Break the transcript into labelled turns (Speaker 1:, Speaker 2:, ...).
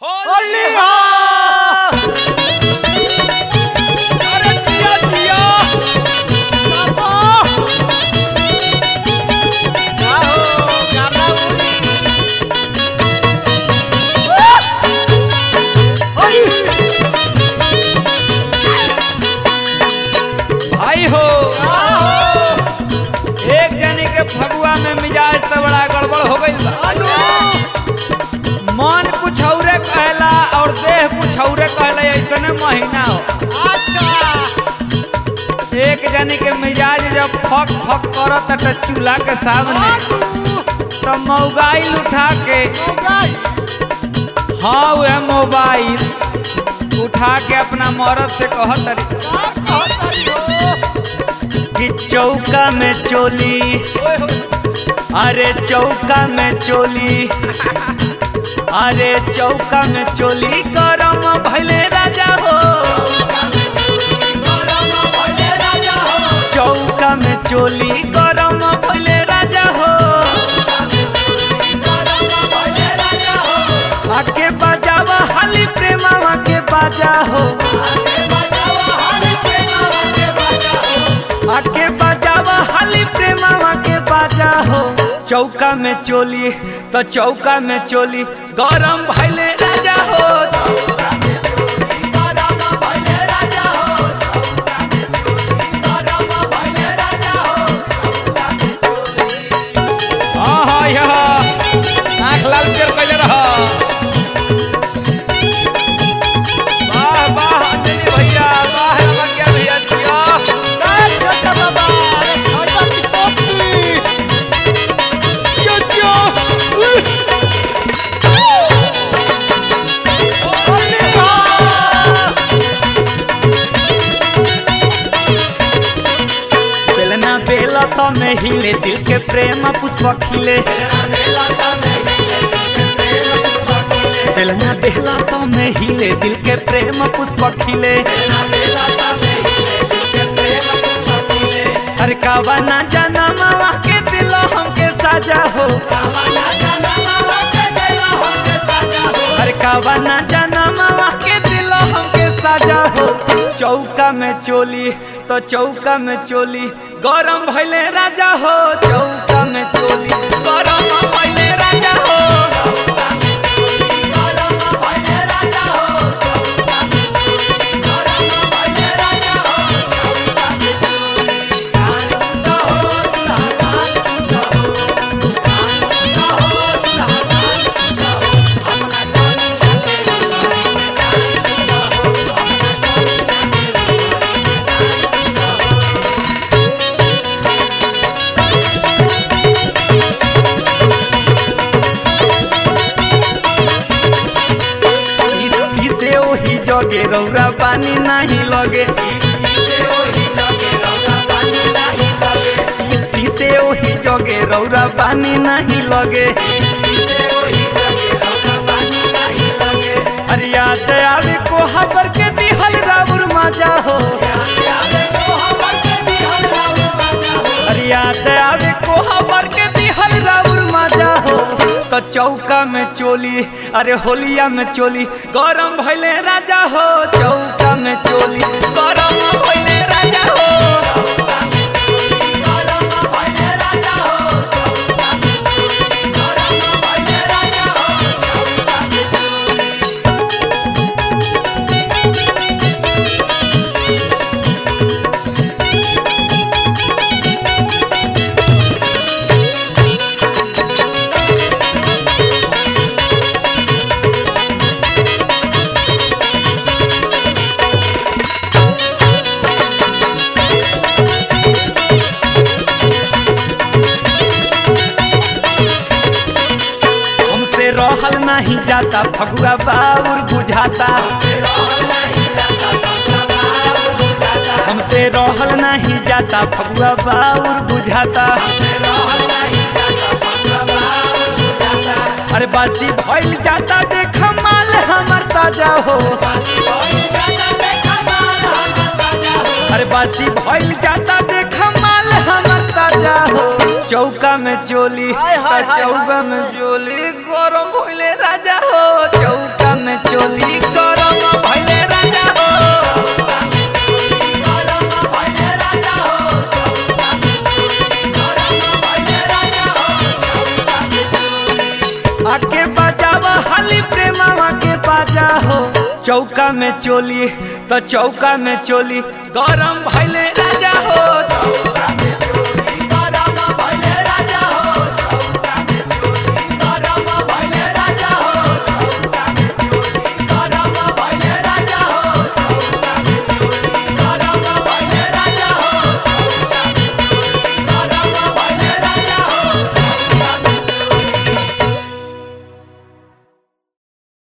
Speaker 1: होली हो अरे जिया जिया बाबा का हो गाना उड़ी भाई हो एक जनी के फगुआ में मिजाज तो बड़ा गड़बड़ हो गई मन कुछ औरे कहला और देह कुछ औरे कहला ऐसने महीना हो एक जनी के मिजाज जब फक फक करत त चूल्हा के सामने तो मोबाइल उठा के हाँ वह मोबाइल उठा के अपना मरद से कहत तरी कि चौका में चोली अरे चौका में चोली अरे चौका में चोली गरम भैले राजा हो चौका में चोली गरम भैले राजा हो आके बजावा हाली प्रेमावा के बाजा हो आके बजावा हाली प्रेमावा के बाजा हो चौका में चोली तो चौका में चोली गरम भैले राजा हो हाँ हाँ यह आँख लाल पियर कैले रह वाह वाह अंजनी भैया वाह रमकिया भैया जिया बेलना बेला तो में हिले दिल के प्रेम पुष्प खिले बेलना बेला तो में हिले दिल के प्रेम पुष्प खिले अरे कावा ना जाना मावा के दिल हमके साजा हो अरे कावा ना जाना मावा के दिल हमके साजा हो चौका में चोली तो चौका में चोली गरम भैले राजा हो चौका में चोली गरम भैले राजा हो इस- इसे ओही जगे रौरा पानी नहीं लगे इस- इसे ओही जगे रौरा पानी नहीं लगे अरे याद आवे को हबर के दिहल राउर मजा हो अरे याद आवे को हबर के दिहल राउर मजा हो तो चौका में चोली अरे होलिया में चोली गरम भैले राजा हो चौका में चोली गरम भैले राजा हो हमसे रहल नहीं जाता फगुआ बाउर बुझाता हमसे रहल नहीं जाता फगुआ बाउर बुझाता अरे बासी भइल जाता देख माल हमर ताजा हो अरे बासी भइल जाता देख माल हमर ताजा हो चौका में चोली
Speaker 2: हाय, हाय, हाय,
Speaker 1: चौका में चोली गरम भइले राजा हो चौका में राजा हो चौका में चोली तो चौका में चोली गरम भैले राजा हो